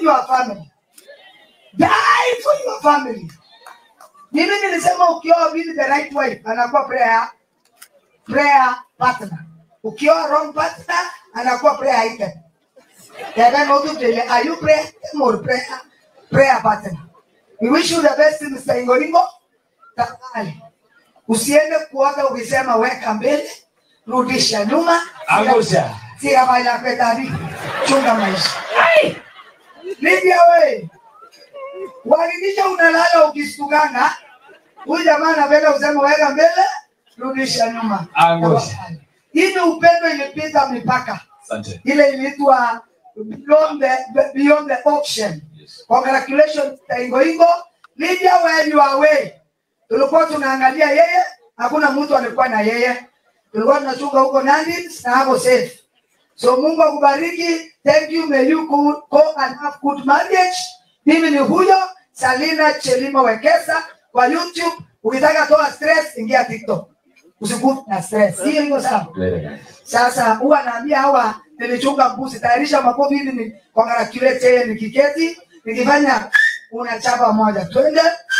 your family. Die for your family. Mimi nilisema ukioa with the right wife anakuwa prayer prayer partner. Ukioa wrong partner anakuwa prayer item. Yaani mtu tele are you prayer item or prayer prayer partner? We wish you the best Mr. Ingolingo. Tafadhali. Usiende kuoga ukisema weka mbele, rudisha nyuma. Angusha. Si habari ya petani. Chunga maisha. Lydia we. Uhakikisha unalala ukistukana. Huyu jamaa anapenda kusema weka mbele, rudisha nyuma. Angusha. Hii ni upendo ilipita mipaka. Asante. Ile iliitwa beyond the beyond the ocean. Yes. Congratulations Ingo Ingo. Lydia where you are away. Tulikuwa tunaangalia yeye, hakuna mtu alikuwa na yeye. Tulikuwa tunachunga huko Nandi na hapo safe. So Mungu akubariki. Thank you. May you go, go and have good marriage. Mimi ni huyo Salina Chelimo Wekesa kwa YouTube. Ukitaka toa stress, ingia TikTok. Usikufe na stress. Hiyo iko sawa. Very nice. Sasa huwa naambia hawa nilichunga mbuzi, tayarisha makofi ili ni congratulate yeye nikiketi, nikifanya unachapa moja, twende